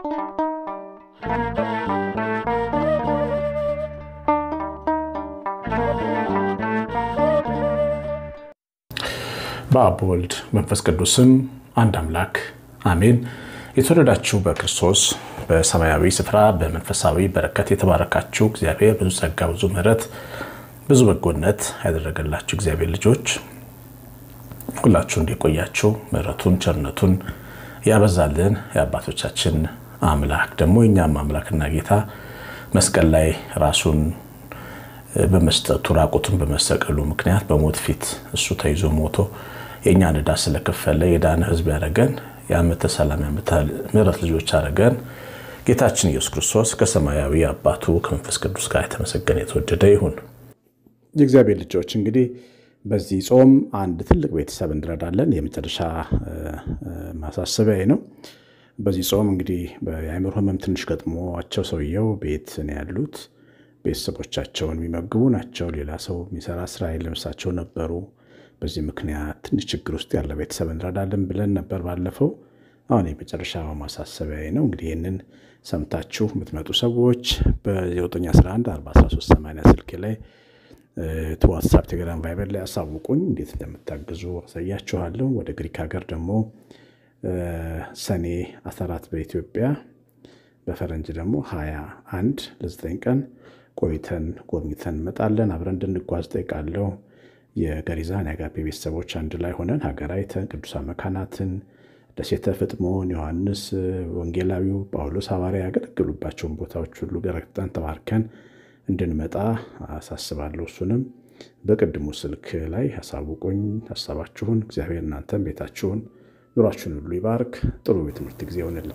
በአብ ወልድ መንፈስ ቅዱስም አንድ አምላክ አሜን። የተወደዳችሁ በክርስቶስ በሰማያዊ ስፍራ በመንፈሳዊ በረከት የተባረካችሁ እግዚአብሔር ብዙ ጸጋ፣ ብዙ ምሕረት፣ ብዙ በጎነት ያደረገላችሁ እግዚአብሔር ልጆች ሁላችሁ እንዲቆያችሁ ምሕረቱን ቸርነቱን ያበዛልን የአባቶቻችን አምላክ ደግሞ የእኛም አምላክና ጌታ መስቀል ላይ ራሱን በመስጠቱ ራቁቱን በመሰቀሉ ምክንያት በሞት ፊት እሱ ተይዞ ሞቶ የእኛን ዕዳ ስለከፈለ የዳነ ሕዝብ ያደረገን የዓመተ ሰላም የዓመተ ምሕረት ልጆች ያደረገን ጌታችን ኢየሱስ ክርስቶስ ከሰማያዊ አባቱ ከመንፈስ ቅዱስ ጋር የተመሰገነ የተወደደ ይሁን። የእግዚአብሔር ልጆች እንግዲህ በዚህ ጾም አንድ ትልቅ ቤተሰብ እንረዳለን። የመጨረሻ ማሳሰቢያ ነው። በዚህ ጾም እንግዲህ የአእምሮ ህመም ትንሽ ገጥሟቸው ሰውየው ቤት ነው ያሉት። ቤተሰቦቻቸውን የሚመግቡ ናቸው። ሌላ ሰው የሚሰራ ስራ የለምሳቸው ነበሩ። በዚህ ምክንያት ትንሽ ችግር ውስጥ ያለ ቤተሰብ እንረዳለን ብለን ነበር ባለፈው። አሁን የመጨረሻ ማሳሰቢያ ነው። እንግዲህ ይህንን ሰምታችሁ የምትመጡ ሰዎች በ911 413 ስልክ ላይ ዋትሳፕ፣ ቴሌግራም፣ ቫይበር ላይ አሳውቁኝ። እንዴት እንደምታግዙ አሳያችኋለሁ። ወደ ግሪክ ሀገር ደግሞ ሰኔ 14 በኢትዮጵያ በፈረንጅ ደግሞ 21 ለ9 ቀን ቆይተን ጎብኝተን እንመጣለን። አብረን እንድንጓዝ ጠይቃለሁ። የገሪዛን የአጋፔ ቤተሰቦች አንድ ላይ ሆነን ሀገር አይተን ቅዱሳን መካናትን፣ ደሴተ ፍጥሞን፣ ዮሐንስ ወንጌላዊው፣ ጳውሎስ ሐዋርያ ያገለግሉባቸውን ቦታዎች ሁሉ ገረግጠን ተባርከን እንድንመጣ አሳስባለሁ። እሱንም በቅድሙ ስልክ ላይ አሳውቁኝ ሀሳባችሁን። እግዚአብሔር እናንተን ቤታችሁን ኑሯችሁን ሁሉ ይባርክ። ጥሩ የትምህርት ጊዜ ይሆንልን።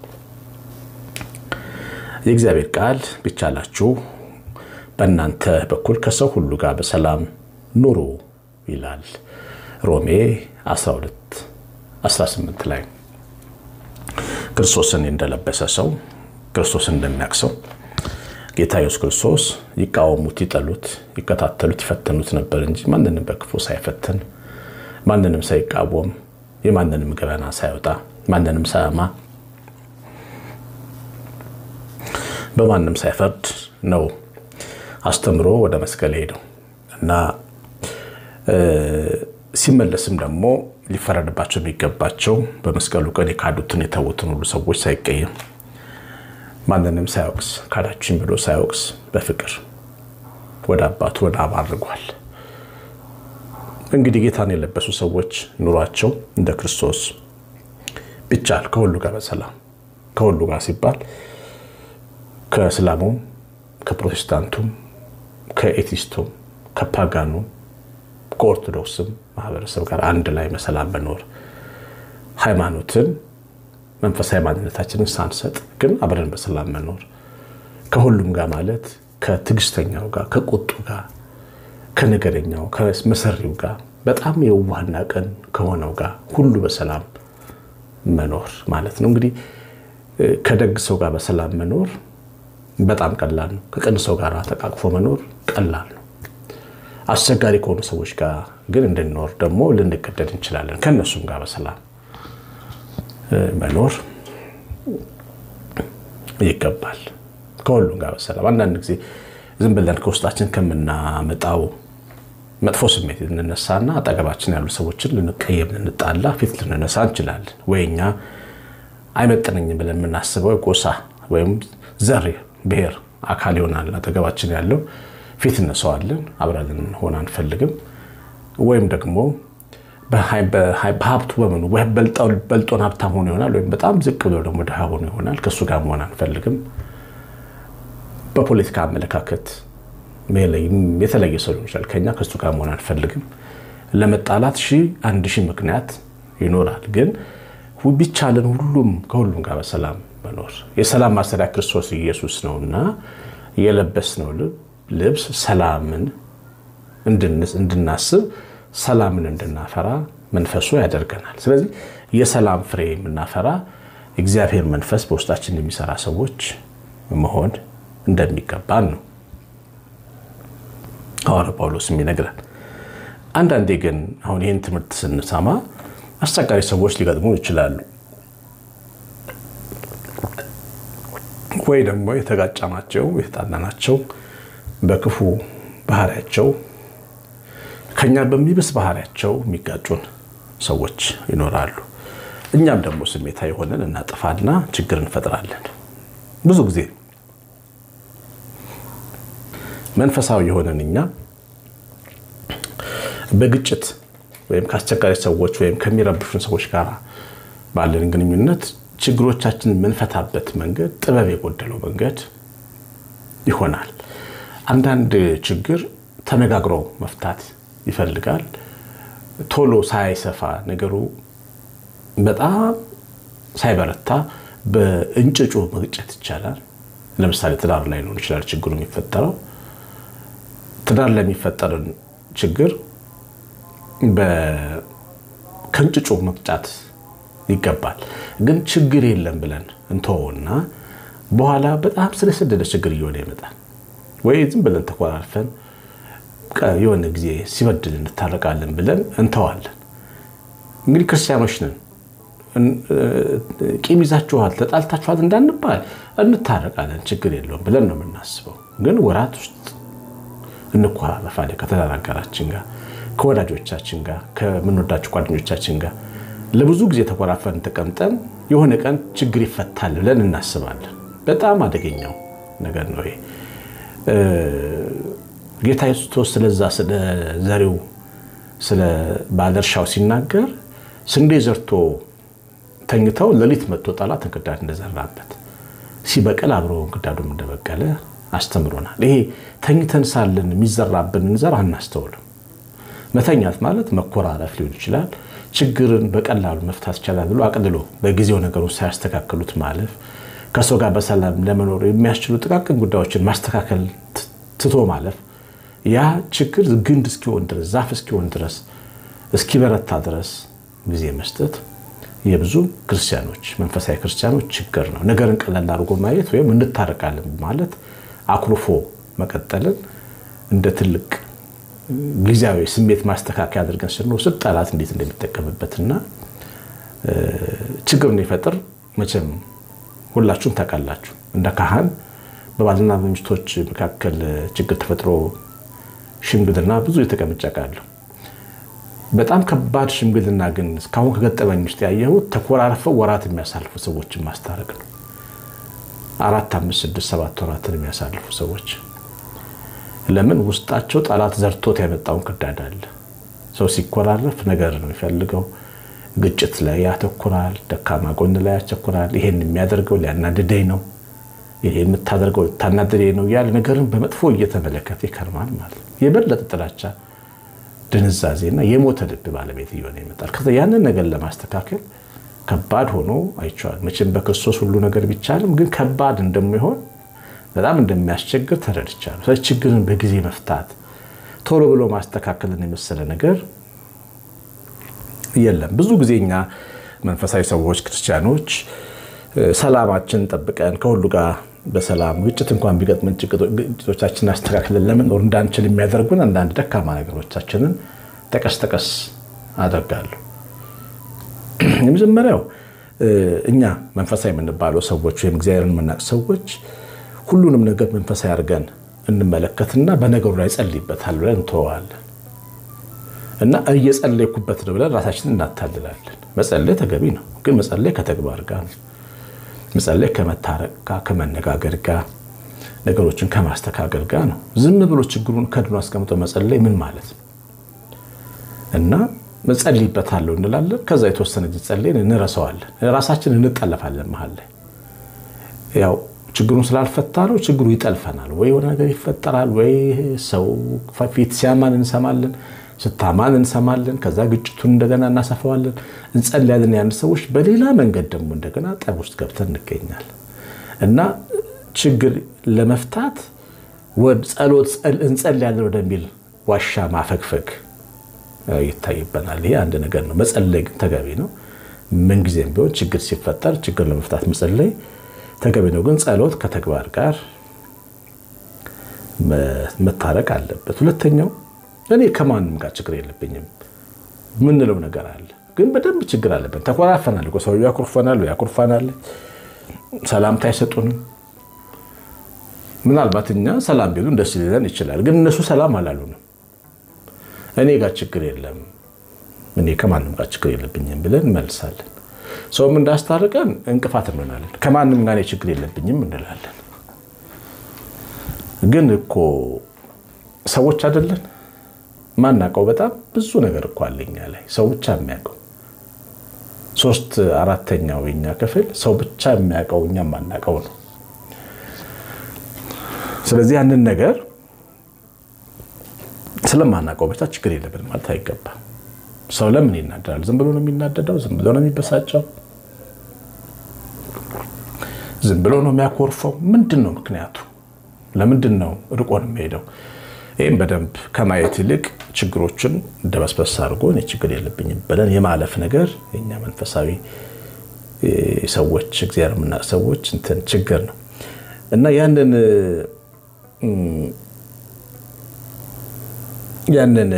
የእግዚአብሔር ቃል ቢቻላችሁ በእናንተ በኩል ከሰው ሁሉ ጋር በሰላም ኑሩ ይላል ሮሜ 12 18 ላይ ክርስቶስን እንደለበሰ ሰው ክርስቶስን እንደሚያውቅ ሰው ጌታ ኢየሱስ ክርስቶስ ይቃወሙት፣ ይጠሉት፣ ይከታተሉት፣ ይፈተኑት ነበር እንጂ ማንንም በክፉ ሳይፈትን ማንንም ሳይቃወም የማንንም ገበና ሳይወጣ ማንንም ሳያማ በማንም ሳይፈርድ ነው አስተምሮ ወደ መስቀል ሄደው እና ሲመለስም ደግሞ ሊፈረድባቸው የሚገባቸው በመስቀሉ ቀን የካዱትን የተዉትን ሁሉ ሰዎች ሳይቀየም ማንንም ሳያወቅስ ካዳችን ብሎ ሳያወቅስ በፍቅር ወደ አባቱ ወደ አብ አድርጓል። እንግዲህ ጌታን የለበሱ ሰዎች ኑሯቸው እንደ ክርስቶስ ቢቻል ከሁሉ ጋር በሰላም ከሁሉ ጋር ሲባል ከእስላሙም ከፕሮቴስታንቱም ከኤቲስቱም ከፓጋኑም ከኦርቶዶክስም ማህበረሰብ ጋር አንድ ላይ በሰላም መኖር ሃይማኖትን መንፈሳዊ ማንነታችንን ሳንሰጥ ግን አብረን በሰላም መኖር ከሁሉም ጋር ማለት ከትዕግስተኛው ጋር ከቁጡ ጋር ከነገረኛው ከመሰሪው ጋር በጣም የዋህና ቀን ከሆነው ጋር ሁሉ በሰላም መኖር ማለት ነው። እንግዲህ ከደግ ሰው ጋር በሰላም መኖር በጣም ቀላል ነው። ከቅን ሰው ጋር ተቃቅፎ መኖር ቀላል ነው። አስቸጋሪ ከሆኑ ሰዎች ጋር ግን እንድንኖር ደግሞ ልንገደድ እንችላለን። ከእነሱም ጋር በሰላም መኖር ይገባል። ከሁሉም ጋር በሰላም አንዳንድ ጊዜ ዝም ብለን ከውስጣችን ከምናመጣው መጥፎ ስሜት ልንነሳና አጠገባችን ያሉ ሰዎችን ልንቀየም፣ ልንጣላ፣ ፊት ልንነሳ እንችላለን። ወይ እኛ አይመጥነኝም ብለን የምናስበው ጎሳ ወይም ዘር ብሔር አካል ይሆናል አጠገባችን ያለው ፊት እነሰዋለን፣ አብረን ልንሆን አንፈልግም። ወይም ደግሞ በሀብቱ በምኑ በልጦን ሀብታም ሆኖ ይሆናል፣ ወይም በጣም ዝቅ ብሎ ደግሞ ድሃ ሆኖ ይሆናል። ከእሱ ጋር መሆን አንፈልግም። በፖለቲካ አመለካከት የተለየ ሰው ሊሆን ይችላል ከኛ ከእሱ ጋር መሆን አንፈልግም። ለመጣላት ሺህ አንድ ሺህ ምክንያት ይኖራል። ግን ቢቻለን ሁሉም ከሁሉም ጋር በሰላም መኖር የሰላም ማሰሪያ ክርስቶስ ኢየሱስ ነውና የለበስነው ልብስ ሰላምን እንድናስብ ሰላምን እንድናፈራ መንፈሱ ያደርገናል። ስለዚህ የሰላም ፍሬ የምናፈራ እግዚአብሔር መንፈስ በውስጣችን የሚሰራ ሰዎች መሆን እንደሚገባን ነው ሐዋርያው ጳውሎስ የሚነግረን። አንዳንዴ ግን አሁን ይህን ትምህርት ስንሰማ አስቸጋሪ ሰዎች ሊገጥሙ ይችላሉ። ወይ ደግሞ የተጋጫናቸው የተጣላናቸው በክፉ ባህሪያቸው ከኛ በሚብስ ባህሪያቸው የሚጋጩን ሰዎች ይኖራሉ። እኛም ደግሞ ስሜታዊ ሆነን እናጥፋና ችግር እንፈጥራለን። ብዙ ጊዜ መንፈሳዊ የሆነን እኛ በግጭት ወይም ከአስቸጋሪ ሰዎች ወይም ከሚረብሹን ሰዎች ጋር ባለን ግንኙነት ችግሮቻችንን የምንፈታበት መንገድ ጥበብ የጎደለው መንገድ ይሆናል። አንዳንድ ችግር ተነጋግሮ መፍታት ይፈልጋል። ቶሎ ሳይሰፋ ነገሩ በጣም ሳይበረታ በእንጭጩ መግጨት ይቻላል። ለምሳሌ ትዳር ላይ ሊሆን ይችላል ችግሩ የሚፈጠረው። ትዳር ላይ የሚፈጠርን ችግር ከእንጭጩ መቅጫት ይገባል። ግን ችግር የለም ብለን እንተወውና በኋላ በጣም ስለሰደደ ችግር እየሆነ ይመጣል። ወይ ዝም ብለን ተኮራርፈን የሆነ ጊዜ ሲበድል እንታረቃለን ብለን እንተዋለን። እንግዲህ ክርስቲያኖች ነን። ቂም ይዛችኋል፣ ተጣልታችኋል እንዳንባል እንታረቃለን፣ ችግር የለውም ብለን ነው የምናስበው። ግን ወራት ውስጥ እንኮራረፋለን ከተናጋራችን ጋር ከወዳጆቻችን ጋር ከምንወዳቸው ጓደኞቻችን ጋር ለብዙ ጊዜ ተኮራፈን ተቀምጠን የሆነ ቀን ችግር ይፈታል ብለን እናስባለን። በጣም አደገኛው ነገር ነው ይሄ። ጌታ ኢየሱስ ስለዛ ስለ ዘሪው ስለ ባለእርሻው ሲናገር ስንዴ ዘርቶ ተኝተው ሌሊት መጥቶ ጠላት እንክርዳድ እንደዘራበት ሲበቅል አብሮ እንክርዳዱም እንደበቀለ አስተምሮናል። ይሄ ተኝተን ሳለን የሚዘራብንን ዘር አናስተውልም። መተኛት ማለት መኮራረፍ ሊሆን ይችላል። ችግርን በቀላሉ መፍታት ይቻላል ብሎ አቅልሎ በጊዜው ነገሩን ሳያስተካክሉት ማለፍ፣ ከሰው ጋር በሰላም ለመኖር የሚያስችሉ ጥቃቅን ጉዳዮችን ማስተካከል ትቶ ማለፍ፣ ያ ችግር ግንድ እስኪሆን ድረስ ዛፍ እስኪሆን ድረስ እስኪበረታ ድረስ ጊዜ መስጠት የብዙ ክርስቲያኖች መንፈሳዊ ክርስቲያኖች ችግር ነው። ነገርን ቀላል አድርጎ ማየት ወይም እንታረቃለን ማለት አኩርፎ መቀጠልን እንደ ትልቅ ጊዜያዊ ስሜት ማስተካከያ አድርገን ስንወስድ ጠላት እንዴት እንደሚጠቀምበትና ችግርን ይፈጥር መቼም ሁላችሁም ታውቃላችሁ። እንደ ካህን በባልና በሚስቶች መካከል ችግር ተፈጥሮ ሽምግልና ብዙ የተቀምጬ አውቃለሁ። በጣም ከባድ ሽምግልና ግን እስካሁን ከገጠመኝ ውስጥ ያየሁት ተኮራርፈው ወራት የሚያሳልፉ ሰዎችን ማስታረቅ ነው። አራት፣ አምስት፣ ስድስት፣ ሰባት ወራትን የሚያሳልፉ ሰዎች ለምን ውስጣቸው ጠላት ዘርቶት ያመጣውን ክርዳድ አለ። ሰው ሲኮራረፍ ነገር ነው የሚፈልገው። ግጭት ላይ ያተኩራል፣ ደካማ ጎን ላይ ያተኩራል። ይሄን የሚያደርገው ሊያናድደኝ ነው፣ ይሄ የምታደርገው ልታናድደኝ ነው እያለ ነገርን በመጥፎ እየተመለከተ ይከርማል ማለት ነው። የበለጠ ጥላቻ፣ ድንዛዜና የሞተ ልብ ባለቤት እየሆነ ይመጣል። ከዛ ያንን ነገር ለማስተካከል ከባድ ሆኖ አይቼዋለሁ። መቼም በክርስቶስ ሁሉ ነገር ቢቻልም ግን ከባድ እንደሚሆን በጣም እንደሚያስቸግር ተረድቻለሁ። ስለዚህ ችግርን በጊዜ መፍታት ቶሎ ብሎ ማስተካከልን የመሰለ ነገር የለም። ብዙ ጊዜ እኛ መንፈሳዊ ሰዎች ክርስቲያኖች ሰላማችን ጠብቀን ከሁሉ ጋር በሰላም ግጭት እንኳን ቢገጥመን ግጭቶቻችንን አስተካክለን ለመኖር እንዳንችል የሚያደርጉን አንዳንድ ደካማ ነገሮቻችንን ጠቀስ ጠቀስ አደርጋለሁ። የመጀመሪያው እኛ መንፈሳዊ የምንባለው ሰዎች ወይም እግዚአብሔርን የምናውቅ ሰዎች ሁሉንም ነገር መንፈሳዊ አድርገን እንመለከትና በነገሩ ላይ ጸልይበታል ብለን እንተወዋለን እና እየጸለይኩበት ነው ብለን ራሳችንን እናታልላለን። መጸለይ ተገቢ ነው፣ ግን መጸለይ ከተግባር ጋር ነው። መጸለይ ከመታረቅ ጋር፣ ከመነጋገር ጋር፣ ነገሮችን ከማስተካከል ጋር ነው። ዝም ብሎ ችግሩን ከድኖ አስቀምጦ መጸለይ ምን ማለት ነው? እና መጸልይበታለሁ እንላለን። ከዛ የተወሰነ ጊዜ ጸልየን እንረሳዋለን። ራሳችን እንጠለፋለን መሀል ላይ ያው ችግሩን ስላልፈታ ነው። ችግሩ ይጠልፈናል። ወይ የሆነ ነገር ይፈጠራል፣ ወይ ሰው ፊት ሲያማን እንሰማለን፣ ስታማን እንሰማለን። ከዛ ግጭቱን እንደገና እናሰፋዋለን፣ እንጸልያለን። ያን ሰዎች በሌላ መንገድ ደግሞ እንደገና ጠብ ውስጥ ገብተን እንገኛል እና ችግር ለመፍታት ጸሎት እንጸልያለን ወደሚል ዋሻ ማፈግፈግ ይታይበናል። ይሄ አንድ ነገር ነው። መጸለይ ግን ተገቢ ነው። ምንጊዜም ቢሆን ችግር ሲፈጠር ችግር ለመፍታት መጸለይ ተገቢ ነው። ግን ጸሎት ከተግባር ጋር መታረቅ አለበት። ሁለተኛው እኔ ከማንም ጋር ችግር የለብኝም ምንለው ነገር አለ፣ ግን በደንብ ችግር አለብን። ተኮራፈናል እኮ ሰው ያኩርፈናል፣ ያኩርፋናል፣ ሰላምታ አይሰጡንም፣ ምናልባት እኛ ሰላም ቢሉን ደስ ሊለን ይችላል። ግን እነሱ ሰላም አላሉንም። እኔ ጋር ችግር የለም፣ እኔ ከማንም ጋር ችግር የለብኝም ብለን እንመልሳለን። ሰውም እንዳስታርቀን እንቅፋት እንሆናለን። ከማንም ጋር ችግር የለብኝም እንላለን። ግን እኮ ሰዎች አይደለን ማናውቀው በጣም ብዙ ነገር እኮ አለኛ ላይ ሰው ብቻ የሚያውቀው ሶስት አራተኛው የኛ ክፍል ሰው ብቻ የሚያውቀው እኛ ማናውቀው ነው። ስለዚህ ያንን ነገር ስለማናውቀው ብቻ ችግር የለብን ማለት አይገባም። ሰው ለምን ይናደዳል? ዝም ብሎ ነው የሚናደደው? ዝም ብሎ ነው የሚበሳጨው? ዝም ብሎ ነው የሚያኮርፈው? ምንድን ነው ምክንያቱ? ለምንድን ነው ርቆን የሚሄደው? ይህም በደንብ ከማየት ይልቅ ችግሮችን ደበስበስ አድርጎ እኔ ችግር የለብኝም ብለን የማለፍ ነገር የኛ መንፈሳዊ ሰዎች እግዚአብሔር የምናውቅ ሰዎች እንትን ችግር ነው እና ያንን ያንን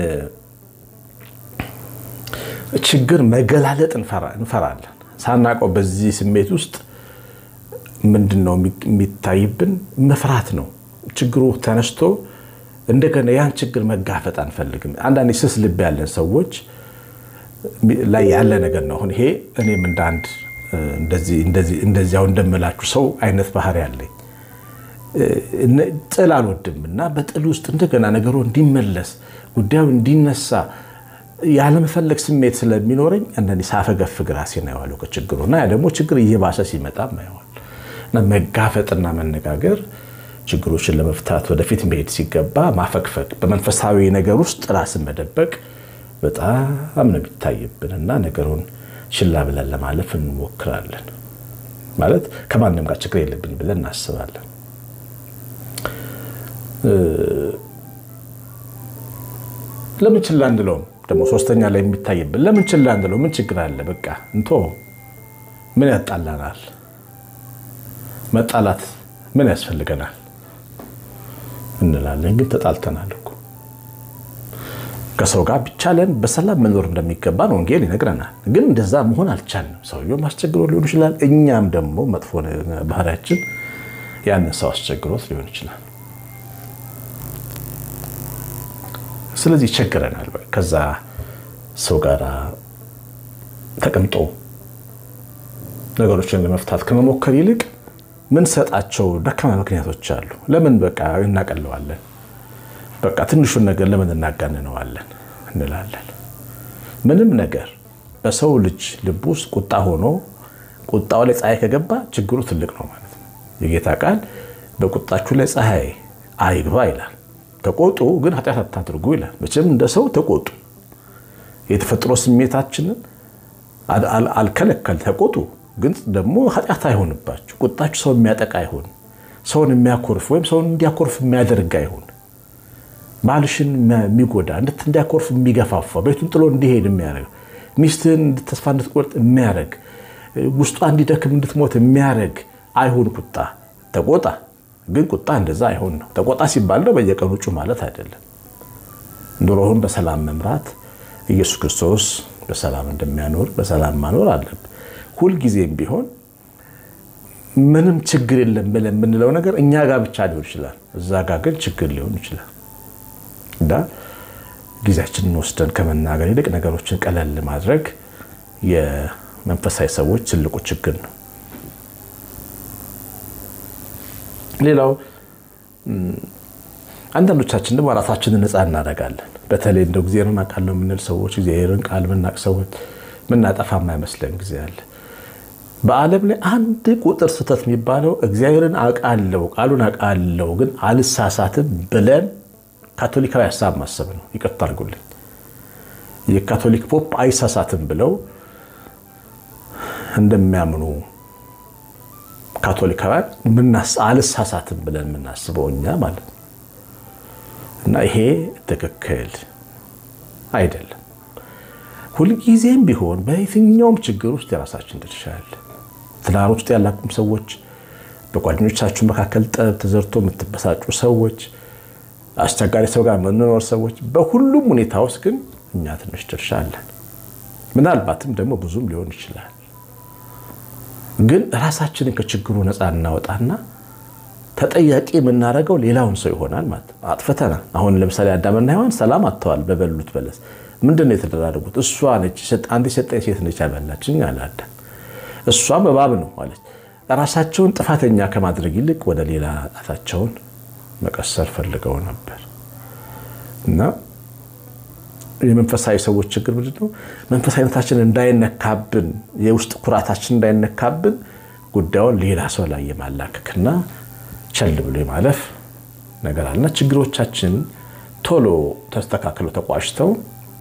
ችግር መገላለጥ እንፈራለን። ሳናውቀው በዚህ ስሜት ውስጥ ምንድን ነው የሚታይብን? መፍራት ነው። ችግሩ ተነስቶ እንደገና ያን ችግር መጋፈጥ አንፈልግም። አንዳንድ ስስ ልብ ያለን ሰዎች ላይ ያለ ነገር ነው። አሁን ይሄ እኔም እንደ አንድ እንደዚያው እንደምላችሁ ሰው አይነት ባህሪ ያለኝ ጥል አልወድም እና በጥል ውስጥ እንደገና ነገሩ እንዲመለስ ጉዳዩ እንዲነሳ ያለመፈለግ ስሜት ስለሚኖረኝ አንዳንዴ ሳፈገፍግ ራሴን አየዋለሁ ከችግሩ እና ያ ደግሞ ችግር እየባሰ ሲመጣ አየዋል እና መጋፈጥና መነጋገር ችግሮችን ለመፍታት ወደፊት መሄድ ሲገባ ማፈግፈግ፣ በመንፈሳዊ ነገር ውስጥ ራስን መደበቅ በጣም ነው የሚታይብን እና ነገሩን ችላ ብለን ለማለፍ እንሞክራለን። ማለት ከማንም ጋር ችግር የለብኝ ብለን እናስባለን። ለምን ችላ እንለውም? ደግሞ ሶስተኛ ላይ የሚታይብን ለምን ችላ እንለው? ምን ችግር አለ? በቃ እንቶ ምን ያጣላናል? መጣላት ምን ያስፈልገናል እንላለን። ግን ተጣልተናል እኮ ከሰው ጋር ቢቻለን በሰላም መኖር እንደሚገባን ወንጌል ይነግረናል። ግን እንደዛ መሆን አልቻልንም። ሰውየውም አስቸግሮ ሊሆን ይችላል። እኛም ደግሞ መጥፎ ባህሪያችን ያንን ሰው አስቸግሮት ሊሆን ይችላል። ስለዚህ ይቸግረናል። ከዛ ሰው ጋር ተቀምጦ ነገሮችን ለመፍታት ከመሞከር ይልቅ ምን ሰጣቸው ደካማ ምክንያቶች አሉ። ለምን በቃ እናቀለዋለን፣ በቃ ትንሹን ነገር ለምን እናጋንነዋለን እንላለን። ምንም ነገር በሰው ልጅ ልብ ውስጥ ቁጣ ሆኖ ቁጣው ላይ ፀሐይ ከገባ ችግሩ ትልቅ ነው ማለት ነው። የጌታ ቃል በቁጣችሁ ላይ ፀሐይ አይግባ ይላል። ተቆጡ ግን ኃጢአት አታድርጉ ይላል። መቼም እንደ ሰው ተቆጡ። የተፈጥሮ ስሜታችንን አልከለከል ተቆጡ ግን ደግሞ ኃጢአት አይሆንባችሁ። ቁጣችሁ ሰው የሚያጠቃ አይሆን፣ ሰውን የሚያኮርፍ ወይም ሰውን እንዲያኮርፍ የሚያደርግ አይሆን፣ ባልሽን የሚጎዳ እንዲያኮርፍ የሚገፋፋ ቤቱን ጥሎ እንዲሄድ የሚያደርግ ሚስትህን ተስፋ እንድትቆርጥ የሚያደርግ ውስጧ እንዲደክም እንድትሞት የሚያደርግ አይሁን። ቁጣ ተቆጣ፣ ግን ቁጣ እንደዛ አይሆን ነው። ተቆጣ ሲባል ነው በየቀኑ ጩ ማለት አይደለም። ኑሮውን በሰላም መምራት ኢየሱስ ክርስቶስ በሰላም እንደሚያኖር በሰላም ማኖር አለብን። ሁልጊዜም ቢሆን ምንም ችግር የለም ብለን የምንለው ነገር እኛ ጋር ብቻ ሊሆን ይችላል። እዛ ጋር ግን ችግር ሊሆን ይችላል እና ጊዜያችንን ወስደን ከመናገር ይልቅ ነገሮችን ቀለል ማድረግ የመንፈሳዊ ሰዎች ትልቁ ችግር ነው። ሌላው አንዳንዶቻችን ደግሞ ራሳችንን ነፃ እናደርጋለን። በተለይ እንደው እግዚአብሔርን አውቃለሁ የምንል ሰዎች እግዚአብሔርን ቃል የምናውቅ ሰዎች ምናጠፋ የማይመስለን ጊዜ አለ። በዓለም ላይ አንድ ቁጥር ስህተት የሚባለው እግዚአብሔርን አውቃለሁ ቃሉን አውቃለሁ ግን አልሳሳትም ብለን ካቶሊካዊ ሀሳብ ማሰብ ነው። ይቅርታ አድርጉልኝ። የካቶሊክ ፖፕ አይሳሳትም ብለው እንደሚያምኑ ካቶሊካውያን አልሳሳትም ብለን የምናስበው እኛ ማለት ነው። እና ይሄ ትክክል አይደለም። ሁልጊዜም ቢሆን በየትኛውም ችግር ውስጥ የራሳችን ድርሻ አለ። ትዳር ውስጥ ያላችሁም ሰዎች፣ በጓደኞቻችሁ መካከል ጠብ ተዘርቶ የምትበሳጩ ሰዎች፣ አስቸጋሪ ሰው ጋር የምንኖር ሰዎች፣ በሁሉም ሁኔታ ውስጥ ግን እኛ ትንሽ ድርሻ አለን። ምናልባትም ደግሞ ብዙም ሊሆን ይችላል። ግን ራሳችንን ከችግሩ ነፃ እናወጣና ተጠያቂ የምናደርገው ሌላውን ሰው ይሆናል ማለት ነው። አጥፍተናል። አሁን ለምሳሌ አዳምና ሔዋን ሰላም አጥተዋል በበሉት በለስ። ምንድን ነው የተደራረጉት? እሷ ነች አንድ የሰጠኝ ሴት ነች ያበላችኝ አለ አዳም። እሷም እባብ ነው አለች። ራሳቸውን ጥፋተኛ ከማድረግ ይልቅ ወደ ሌላ ጣታቸውን መቀሰር ፈልገው ነበር እና የመንፈሳዊ ሰዎች ችግር ምንድን ነው? መንፈሳዊነታችን እንዳይነካብን፣ የውስጥ ኩራታችን እንዳይነካብን ጉዳዩን ሌላ ሰው ላይ የማላከክና ቸል ብሎ የማለፍ ነገር አለና ችግሮቻችን ቶሎ ተስተካክለው ተቋጭተው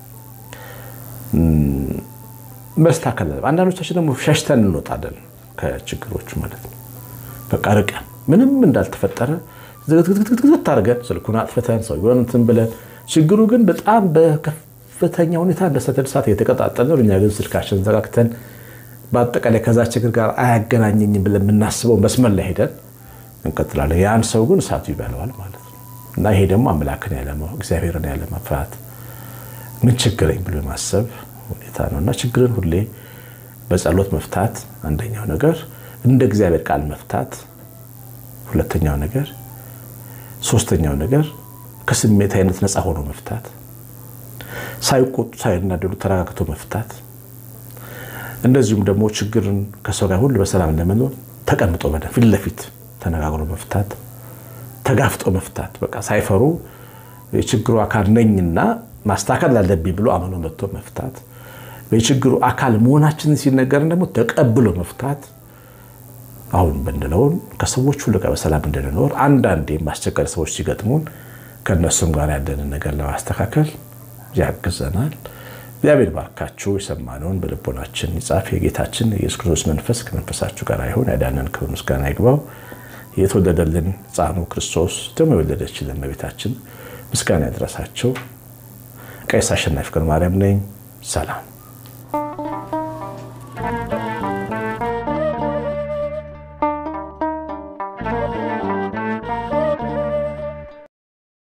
መስተካከል። አንዳንዶቻችን ደግሞ ሸሽተን እንወጣለን ከችግሮቹ ማለት ነው። በቃ ርቀን ምንም እንዳልተፈጠረ ዝግትግትግት አድርገን ስልኩን አጥፍተን ሰው እንትን ብለን ችግሩ ግን በጣም በከፍተኛ ሁኔታ እንደ ሰደድ እሳት እየተቀጣጠለ ነው። እኛ ግን ስልካችን ዘጋግተን በአጠቃላይ ከዛ ችግር ጋር አያገናኘኝም ብለን የምናስበው መስመር ላይ ሄደን እንቀጥላለን። ያን ሰው ግን እሳቱ ይበለዋል ማለት ነው እና ይሄ ደግሞ አምላክን ያለማወቅ እግዚአብሔርን ያለመፍራት ምን ችግረኝ ብሎ የማሰብ ሁኔታ ነው እና ችግርን ሁሌ በጸሎት መፍታት አንደኛው ነገር፣ እንደ እግዚአብሔር ቃል መፍታት ሁለተኛው ነገር፣ ሶስተኛው ነገር ከስሜት አይነት ነፃ ሆኖ መፍታት፣ ሳይቆጡ ሳይናደዱ ተረጋግቶ መፍታት፣ እንደዚሁም ደግሞ ችግርን ከሰው ጋር ሁሉ በሰላም ለመኖር ተቀምጦ በደንብ ፊት ለፊት ተነጋግሮ መፍታት፣ ተጋፍጦ መፍታት፣ በቃ ሳይፈሩ የችግሩ አካል ነኝና ማስተካከል ላለብኝ ብሎ አምኖ መጥቶ መፍታት፣ የችግሩ አካል መሆናችንን ሲነገርን ደግሞ ተቀብሎ መፍታት አሁን ብንለውን ከሰዎች ሁሉ ጋር በሰላም እንድንኖር አንዳንዴ ማስቸገር ሰዎች ሲገጥሙን ከእነሱም ጋር ያለንን ነገር ለማስተካከል ያግዘናል። እግዚአብሔር ባርካችሁ የሰማነውን በልቦናችን ይጻፍ። የጌታችን የኢየሱስ ክርስቶስ መንፈስ ከመንፈሳችሁ ጋር ይሁን። ያዳነን ክብር ምስጋና ይግባው። የተወለደልን ሕፃኑ ክርስቶስ ደግሞ የወለደችልን እመቤታችን ምስጋና ያድረሳቸው። ቀሲስ አሸናፊ ገብረ ማርያም ነኝ። ሰላም